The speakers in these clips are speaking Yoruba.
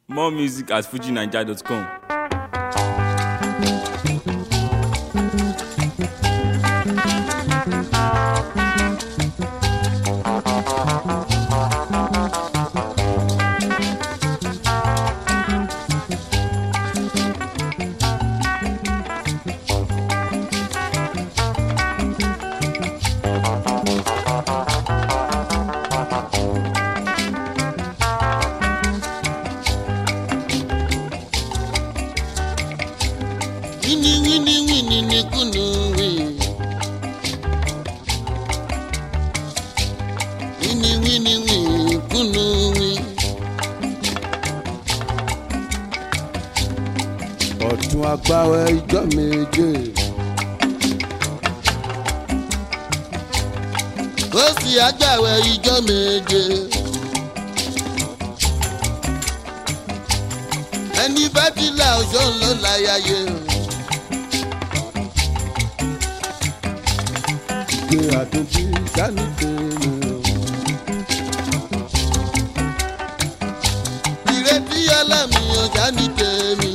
More music at fujinaija.com. Wini wini wini ni kunu wi. Wini wini wini kunu wi. ọ̀tún agbáwẹ̀ ijọ́ méje. Ó sì àgbàwẹ̀ ijọ́ méje. Ẹni bá ti là ọjọ́ ló láyàyè. ìgbé àtúntí sani tèmi o. Ìrètí ọlọ́mi ọjà ní tèmi.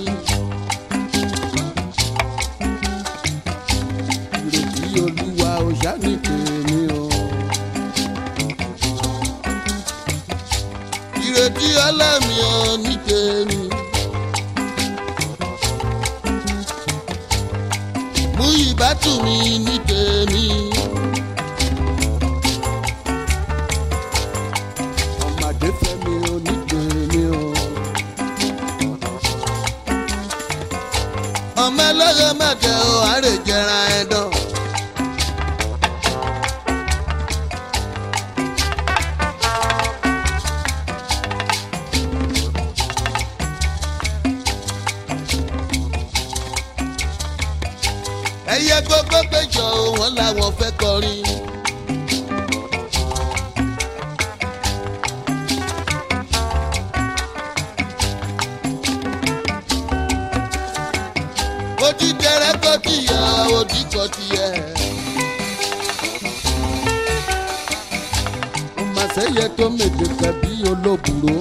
ìrètí olúwa ò sani tèmi o. Ìrètí ọlọ́mi ọ ní tèmi. Mú ìbátú mi ní tèmi. ọmọdé fẹ́mi ò ní tèmi o. ọmọ ẹlẹ́yẹ mẹ́tẹ̀ ò àárẹ̀ jẹra ẹ̀dán. ẹyẹ gbogbo péjọ wọn làwọn fẹ́ kọrin. ojú tẹrẹ kọ tìyà òdì kọ tìyẹ. ọmọ sẹ́yẹ tó méje tẹ̀bí olóbùrò.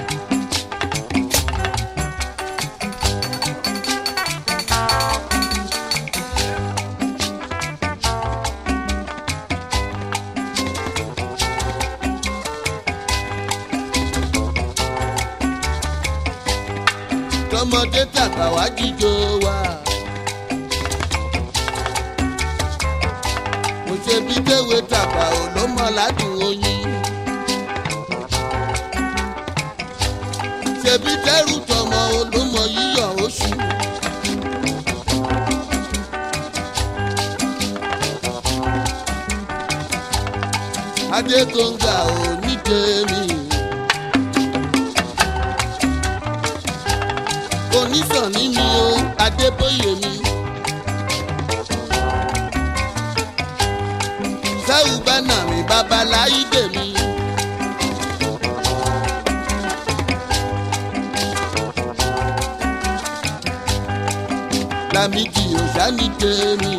tọmọdé tàgbà wá jíjó wa. mo ṣe bí déwé tàgbà ò ló mọ ládùn oyin. ṣèbí dẹ́rù tọmọ olómọ yíyọ oṣù. adégbòǹgà ò ní tèmi. onísànní mi o adébóyè mi. sáwù bánà mi babaláyídè mi. lámìdí òṣàní tèmi.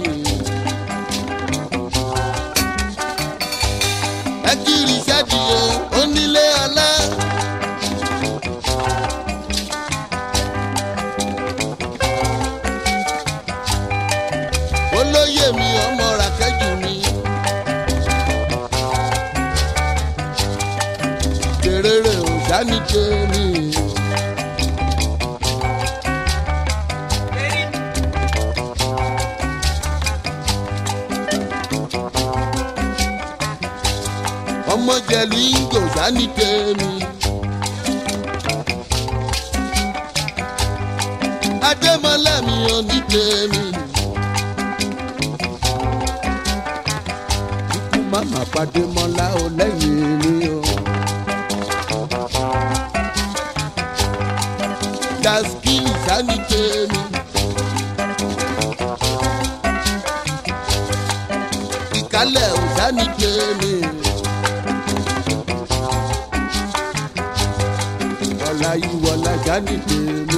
ẹ kiri sẹ́díò onílé ọlá. olóyè mi ọmọ ràkẹ́jù mi. Kèrèrè ò sáni tèmi. ọmọ jẹ̀lú ìgò sáni tèmi. Adémọlá mi ò ní tèmi. ikú màmá pàdé mọ́lá ò lẹ́yìn mi o. Daskini sáni tèmi. Ìkálẹ̀ ò sáni tèmi. wọlá yìí wọlá sani tèmi.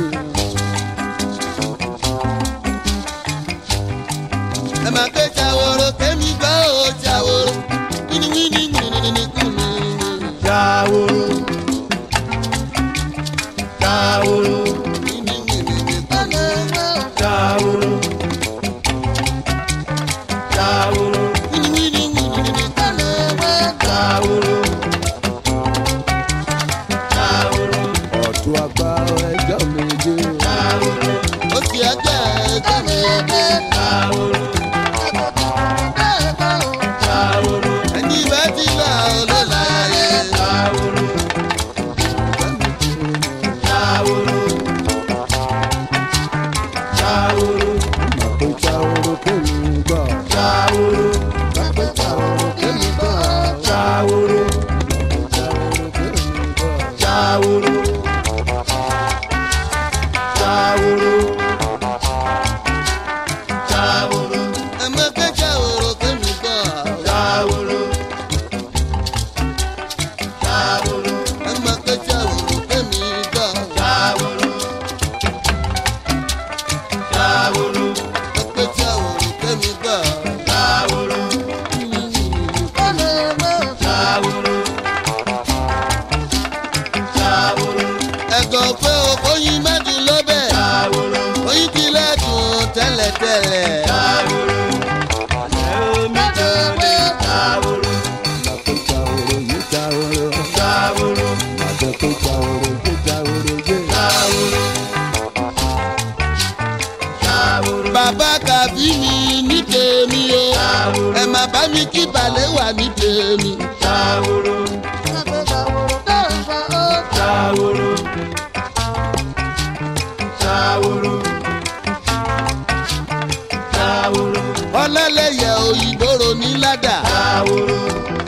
Ẹ máa ké ṣàwòrò kémi gbọ́ ò ṣàwòrò. Wíníwíní wíníwíní kùnú. Jàwòrò. Jàwòrò. Ṣàwòrò. Ṣàwòrò. Ṣàwòrò. Ṣàwòrò. Ṣàwòrò. ọ̀tún àgbà ẹjọ́ méje. Ṣàwòrò. ó ti ẹgbẹ́ ẹgbẹ́ mi ẹgbẹ́. Ṣàwòrò. Ṣàwòrò. ẹni bá ti là ó ló láyé. Ṣàwòrò. Ṣàwòrò. Ṣàwòrò. Màpé Ṣàwòrò kémi gbọ́. Ṣàwòrò. Màpé Ṣàwòrò kémi gbọ́. Ṣàwòrò. Ṣàwòrò kémi gbọ́. Ṣàwòrò. Ṣàwòrò. Ṣàwòrò. ẹ̀mọ́ kẹ́kẹ́ òrò kémi gbọ́. Ṣàwòrò. Ṣàwòrò. ẹ̀mọ́ kẹ́kẹ́ òrò kémi gbọ́. Ṣàwòrò. Ṣàwòrò. kẹ́kẹ́ òrò kémi gbọ́. Ṣàwòrò. Ṣàwòrò. Ṣàwòrò. ẹ̀gọ́ pé oyin mẹ́dùn lọ́bẹ̀. Ṣàwòrò. oyin ti lẹ́dùn tẹ́lẹ̀tẹ́lẹ̀. Ṣàwòrò. Ẹ̀mí jáde. Ṣàwòrò. Màpé Ṣàwòrò yé Ṣàwòrò. Ṣàwòrò. Màpé Ṣàwòrò yé Ṣàwòrò yé. Ṣàwòrò. Ṣàwòrò. bàbá kàbí mi ní tèmi o. Ṣàwòrò. ẹ má bá mi kí balẹ̀ wà ní tèmi. Ṣàwòrò. Ṣàwòrò. Ṣàwòrò. Ṣàwòrò. ọlẹ́lẹ́yẹ òyìnbó ro ní ládà. Ṣàwòrò.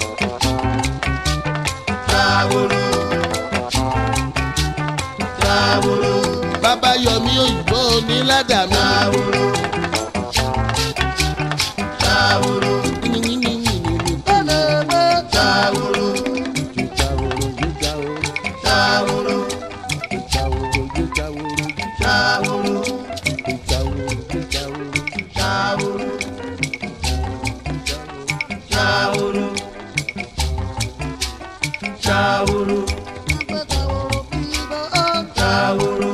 Ṣàwòrò. Ṣàwòrò. bàbá yọmí òyìnbó ní ládà mi. Ṣàwòrò. Ṣàwòrò. Ṣàwòrò. Ṣàwòrò yé Ṣàwòrò. Ṣàwòrò. Ṣàwòrò yé Ṣàwòrò. Ṣàwòrò. Ṣàwòrò yé Ṣàwòrò. Ṣàwòrò. Ṣàwòrò. Ṣàwòrò. Ṣàwòrò.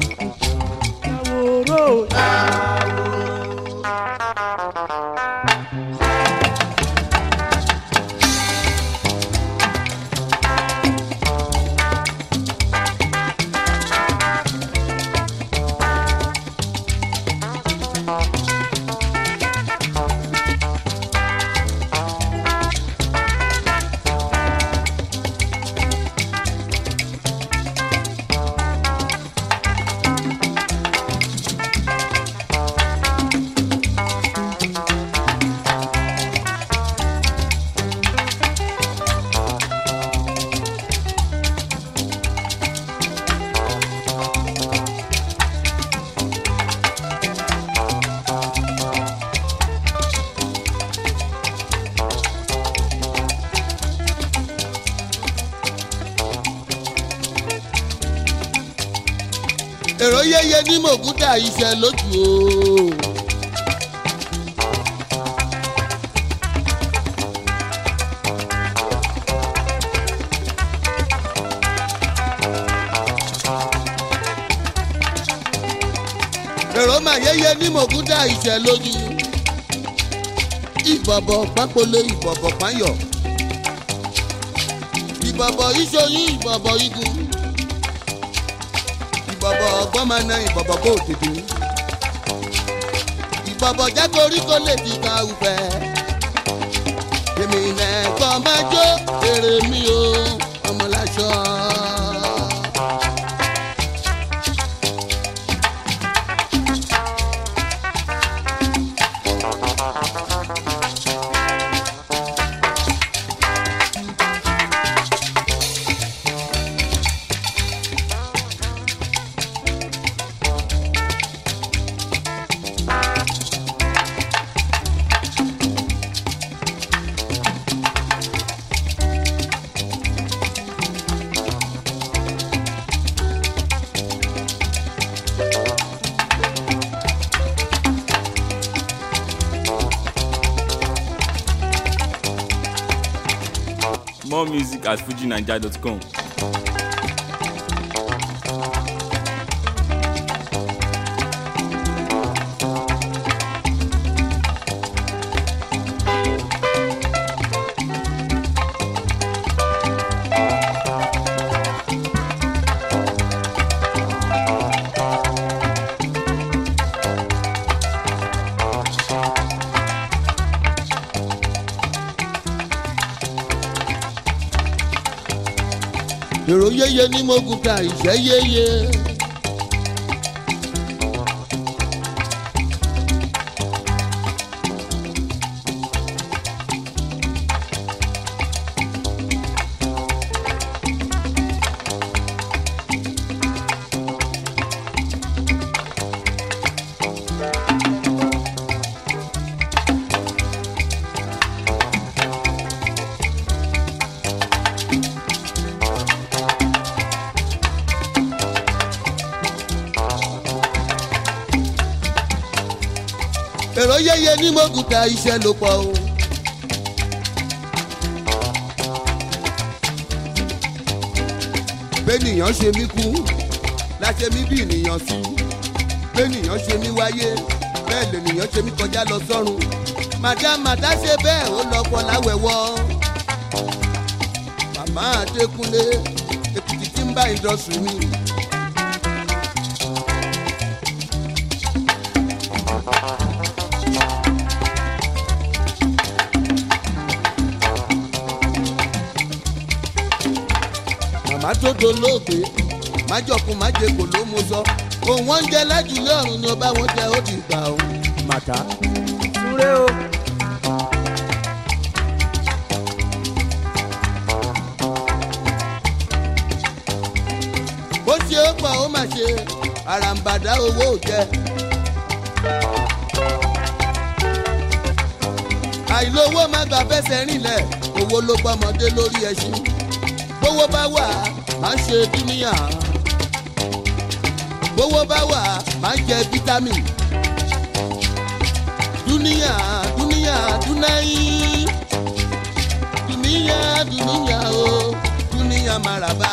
èrò yẹyẹ ní mògúdà iṣẹ́ lójú o. èrò mà yẹyẹ ní mògúdà iṣẹ́ lójú. ìbọ̀bọ̀ pápólé ìbọ̀bọ̀ páyọ̀. ìbọ̀bọ̀ ìṣoyún ìbọ̀bọ̀ igun ìbọ̀bọ̀ ọgbọ́n máa na ìbọ̀bọ̀ kó tètè. ìbọ̀bọ̀ jẹ́ koríko lè fi ka ufẹ́. èmi nẹ̀kọ́ máa jó èrè mi o ọmọláṣọ. More music at fujinaija.com. èrò yéye ní mogun ta ìṣẹ́ yéye. èrò yéye ní mogun ta iṣẹ́ ló pọ̀ o. bẹ́nìyàn ṣe mí kú láṣẹ mí bí ènìyàn sí bẹ́nìyàn ṣe mí wáyé bẹ́ẹ̀ lènìyàn ṣe mí kọjá lọ sọ́run madam màdá ṣe bẹ́ẹ̀ ó lọ pọ̀ láwẹ̀wọ́ màmá adékúnlé èkìtì tí ń bá ìdọ̀sùn mi. màmá tó dolóògbé májọkun májèkò ló mú sọ òun wọn ń jẹ lájúlé ọrùn ni ọba wọn jẹ ó ti gbà ó. màtá súré o. bó ṣe ó pọ̀ ó mà ṣe àràǹbàdà owó ò jẹ. àìlówó má gbà fẹsẹ̀ rìnlẹ̀ owó ló gbọ́mọdé lórí ẹṣin bówó bá wà má ṣe dúníyà bówó bá wà má jẹ fítámìn dúníyà dúníyà dúnáyì dúníyà dúníyà o dúníyà màràbá.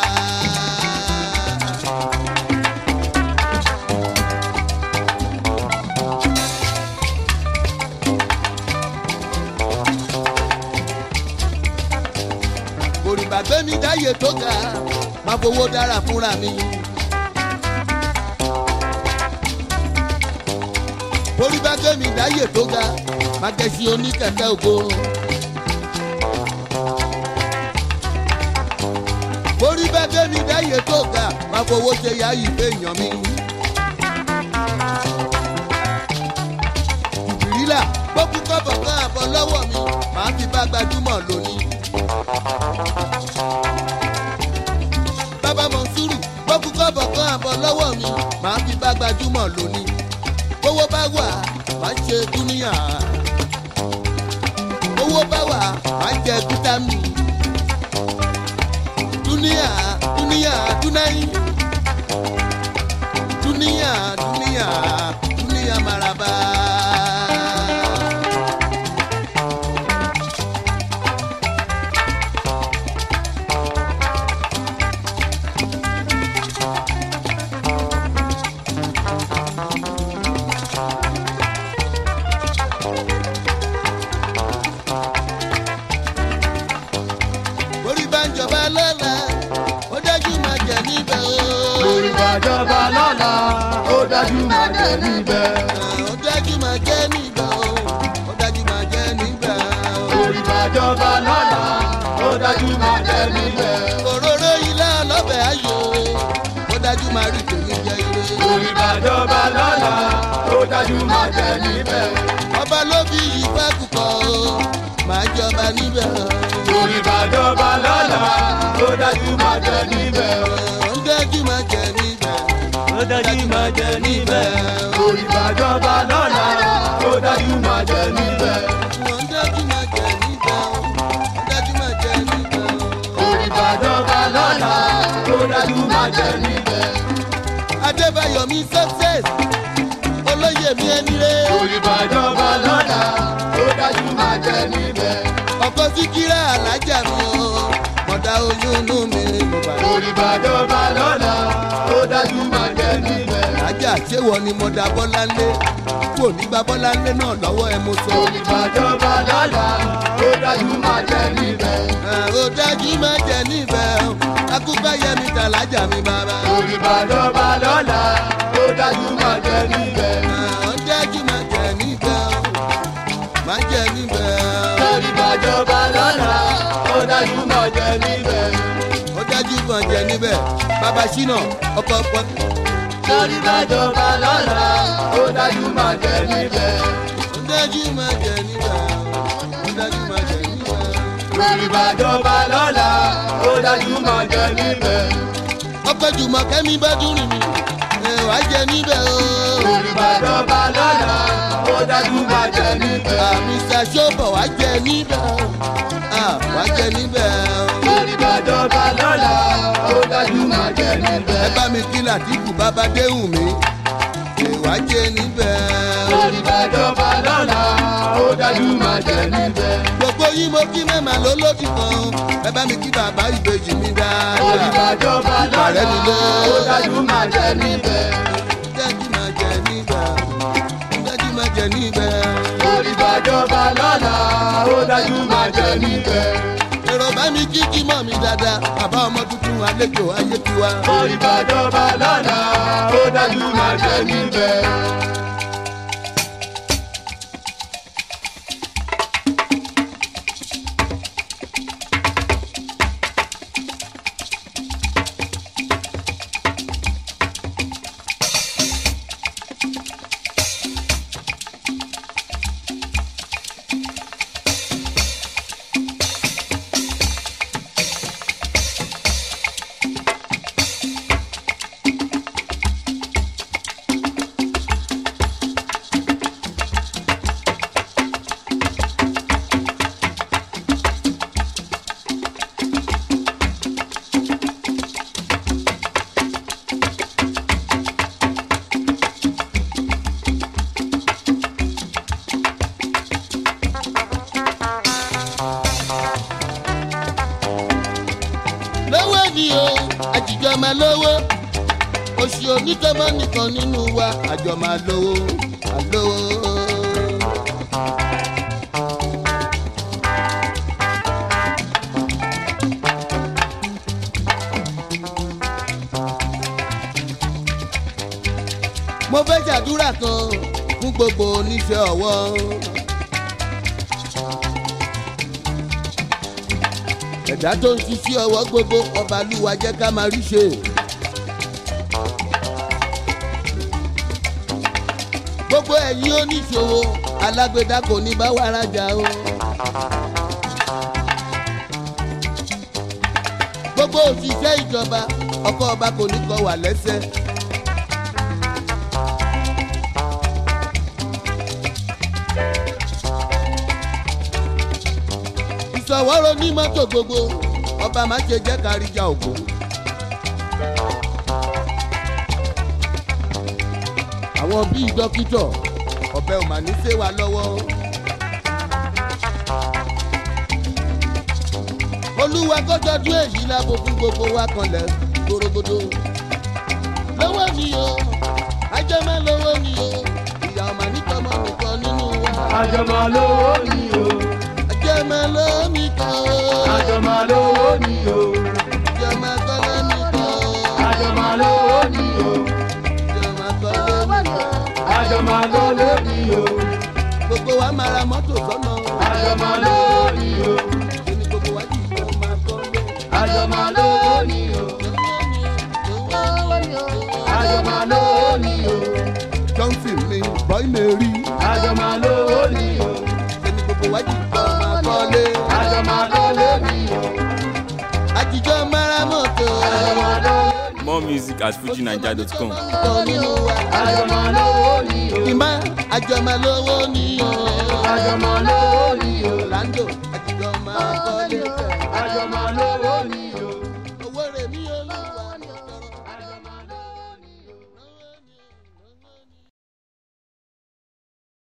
òrìbà gbé mi dáyé tó ga máa fowó dára fúnra mi. òrìbà gbé mi dáyé tó ga máa gẹ̀ẹ́sì oníkẹ̀kẹ́ ògo. òrìbà gbé mi dáyé tó ga máa fowó ṣe yá ìfẹ́ èèyàn mi. ìbírílà gbókùn kọ́bọ̀ kan àbọ̀ lọ́wọ́ mi màá fi bá gbajúmọ̀ lónìí. bàbá mọ̀nsúrù gbókùn kọ́bọ̀ kan àbọ̀ lọ́wọ́ mi màá fi bá gbajúmọ̀ lónìí. owó bá wà má ṣe dúníyà. owó bá wà má jẹ fítámì. dúníyà dúníyà dúnáyì. dúníyà dúníyà dúníyà maraba. orí bá ń jọba lọ́la ó dájú máa jẹ níbẹ̀ o. orí bàjọba lọ́la ó dájú máa jẹ níbẹ̀. ó dájú máa jẹ níbẹ̀ o. ó dájú máa jẹ níbẹ̀ o. orí bàjọba lọ́la ó dájú máa jẹ níbẹ̀. òróró ilé ọlọ́bẹ̀ ayò ó dájú máa rí tèmi jẹ ire. orí bàjọba lọ́la ó dájú máa jẹ níbẹ̀. ọba ló fi ìfẹ́ kúkọ o máa jọba níbẹ̀ o. orí bàjọba lọ́la ó dájú máa jẹ níbẹ̀. ó dájú máa jẹ níbẹ̀. ó dájú máa jẹ níbẹ̀. orí bàjọba lọ́la ó dájú máa jẹ níbẹ̀. ó dájú máa jẹ níbẹ̀ o. ó dájú máa jẹ níbẹ̀ o. orí bàjọba lọ́la ó dájú máa jẹ níbẹ̀. adébáyọ̀ mi success olóyè mi ẹni rẹ̀. orí bàjọba lọ́la ó dájú máa jẹ níbẹ̀. ọkọ síkírà alájà mi o mọ̀dá oyún inú mi mo bá lọ. orí bàjọba lọ́la ó dájú máa jẹ níbẹ̀. alájà ṣéwọ ni mọ̀dá bọ́láńlé kò ní gba bọ́láńlé náà lọ́wọ́ ẹ mo sọ. orí bàjọba lọ́la ó dájú máa jẹ níbẹ̀. ó dájú má jẹ níbẹ̀ o akúbáyé mi tà lájà mi bàbá. orí bàjọba lọ́la ó dájú máa jẹ níbẹ̀. ó dájú má jẹ níbẹ̀ o má jẹ níbẹ̀ o. orí bàjọba lọ́la ó dájú máa jẹ níbẹ̀. ó dájú má jẹ níbẹ̀ ṣínà ọkọ̀ ọkọ̀ Torí bàjọba lọ́la, ó dájú máa jẹ níbẹ̀. ó dájú máa jẹ nígbà ó dájú máa jẹ nígbà. Torí bàjọba lọ́la, ó dájú máa jẹ níbẹ̀. ọkọ̀ jùmọ̀ kẹ́mi bá dùn rìn mí ẹ̀ wá jẹ níbẹ̀ o. Torí bàjọba lọ́la, ó dájú máa jẹ níbẹ̀. àmì ṣàṣọ́bọ̀ wá jẹ níbẹ̀ o. Ah, wá jẹ níbẹ̀ o. Torí bàjọba lọ́la, ó dájú máa jẹ níbẹ̀. ẹ bá mi kí làtìkù bàbá déhùn mi ẹ̀ wá jẹ níbẹ̀ o. Torí bàjọba lọ́la, ó dájú máa jẹ níbẹ̀. gbogbo yín mo kí mẹ́mà ló lódì kan ẹ bá mi kí bàbá ìbejì mi Torí dáadáa. bàjọba lọ́la, ó dájú máa jẹ níbẹ̀. dájú máa jẹ níbẹ̀ dájú máa jẹ níbẹ̀. Torí bàjọba lọ́la, ó dájú máa jẹ níbẹ̀. èrò bá mi kí kí mọ̀ mi dáadáa bàbá ọmọ tuntun àlejò ayé tiwa. Torí bàjọba lọ́la, ó dájú máa jẹ níbẹ̀. lówó ni o àjìjọ máa lówó oṣù onítọ́mọ́ nìkan nínú wa àjọ máa lówó máa lówó. mo fẹ́ ṣàdúrà kan fún gbogbo oníṣẹ́ ọwọ́. ẹ̀dá tó ń ṣiṣẹ́ ọwọ́ gbogbo ọba lúwa jẹ́ ká máa rí ṣe. gbogbo ẹ̀yin oníṣòwò alágbèdá kò ní bá wa rajà o. gbogbo òṣìṣẹ́ ìjọba ọkọ ọba kò ní kọ wà lẹ́sẹ̀. ìṣọwọ́rọ̀ ní mọ́tò gbogbo ọba má ṣe jẹ́ káríjà ògo. àwọn bíi dókítọ̀ ọ̀bẹ ò mà ní ṣe wa lọ́wọ́. olúwa kọ́jọ́dún èyí lábo fún gbogbo wa kanlẹ̀ gbòrògbòdò. lọ́wọ́ mi o ajẹ́mẹ́ lọ́wọ́ mi o ìyá ọ̀mà nítọ́mọ́ nìkan nínú wa. Àjọmọ̀ lówó ni o, ajẹ́mẹ́ lọ́wọ́ mi kan o. àjọmọ̀ lówó ni o, Jọmọ kọ́lé mi kọ́. àjọmọ̀ lówó ni o, Jọmọ kọ́lé mi kọ́. àjọmọ̀ lówó ni o, Gbogbo wa máa ra mọ́tò sọ́nà. àjọmọ̀ lówó ni o, Ẹni gbogbo wa jì kọ́ máa kọ́lé. àjọmọ̀ lówó ni o, àjọmọ̀ lówó ni o, Johnson ni bọ́ì lè rí. àjọmọ̀ lówó ni o, Ẹni gbogbo wa jì kọ́ máa kọ́lé. àjọmọ̀ lówó ni o, Àjíjọ́ mára mọ́tò. àjọmọ̀ lówó More music at fujinaija.com. Nìkan nínú wa. àjọmọ̀ lówó ni o, Ìmá àjọmọ̀ lówó ni o. àjọmọ̀ lówó ni